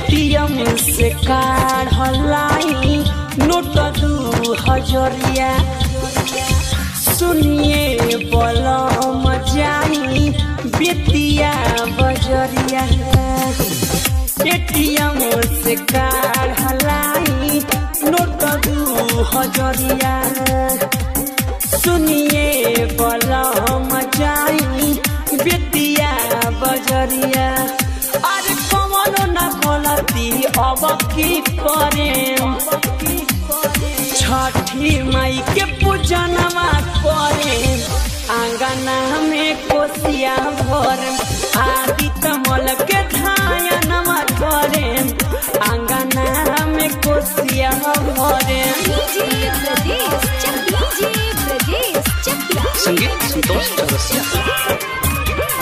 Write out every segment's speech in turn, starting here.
ATM से काढ़लाई note दू हजरिया सुनिए बलम जाई बेतिया बजरिया एटीएम से काढ़लाई नोट दू हजरिया सुनिए बलम जाई बेतिया बजरिया अरे कमलो न गलती अब की करे छठी माई के पूजनमा करे आंगना में कोसिया भर आदि तमल के धायनमा करे आंगना में कोसिया भरे डीजे ब्रजेश चक डीजे ब्रजेश चक संगीत संतोष चौरसिया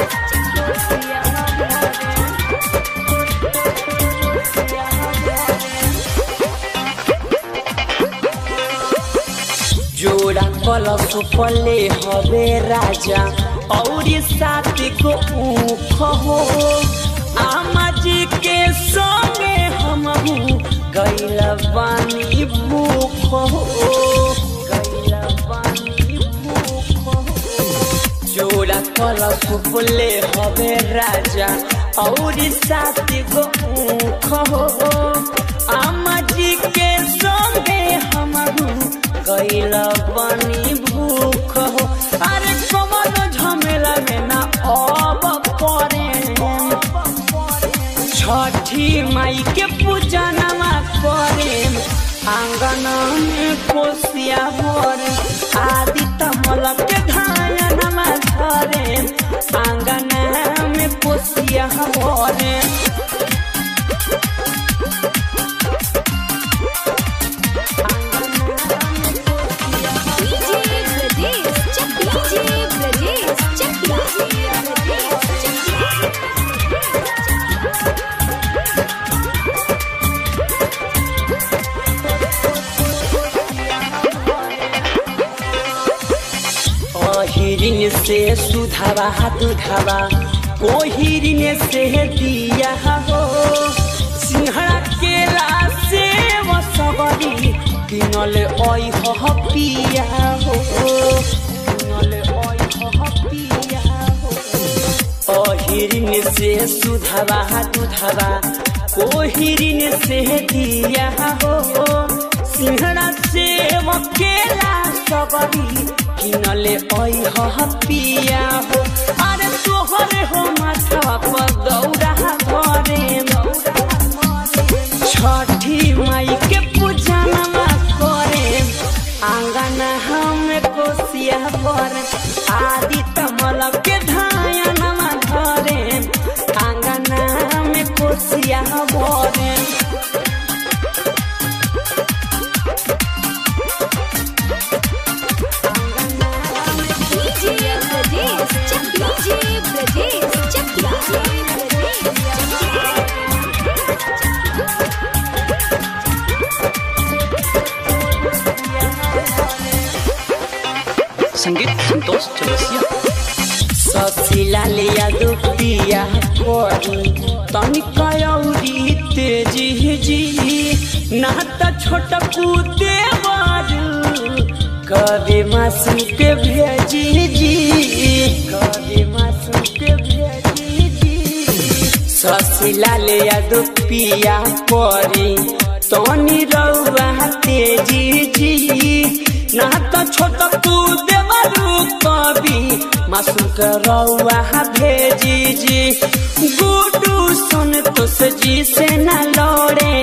जोड़ा कलश पले हवे राजा और साथ को ऊख हो आमा जी के संगे हम गैल बानी भूख हो गैल बानी भूख हो जोड़ा कलश फुले हवे राजा और साथ गो ऊख हो आमा जी के संगे हम गैल बनी भूख हो अरे कमल झमेला में ना अब पड़े छठी माई के पूजनमा करे आंगन में कोसिया भर आदि तमल के धायनमा धरे आंगन में कोसिया भरे डीजे ब्रजेश चक डीजे ब्रजेश चक डीजे ब्रजेश हिरिन से सुधावा दुधावा कोहिरिन से दिया हो सिंहरा केला से सबरी किनल ओइ हो पिया हो किनल ओइ हो पिया हो अहिरिन से सुधावा दुधावा कोहिरिन से दिया हो सिंहरा से केला सबरी किनले ओइ हो पिया हो अरे तोहरे हो माथा पर दौड़ा घरे छठी माई के पूजनमा करे आंगन हम कोसिया पर आदि तमल के धायनमा धरे आंगन में कोसिया भरे डीजे ब्रजेश चक डीजे ब्रजेश चक डीजे संगीत संतोष चौरसिया ससिला लिया दुपिया कोरी तनिक औरी तेजी जी ना त छोट पूते बारू कभी मासू के भेजी जी कभी मासू के भेजी जी ससिला लिया दुपिया कोरी तनी रउआ तेजी जी ना त छोट तू देवरू कभी मासू के रउआ भेजी जी गुडू सुन तो जी से न लड़े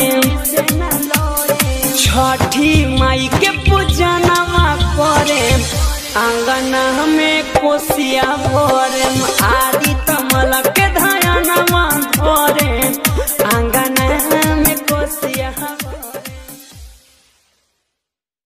छठी माई के पूजनमा करे आंगन में कोसिया भरे आदि तमल के धयनमा धरे आंगन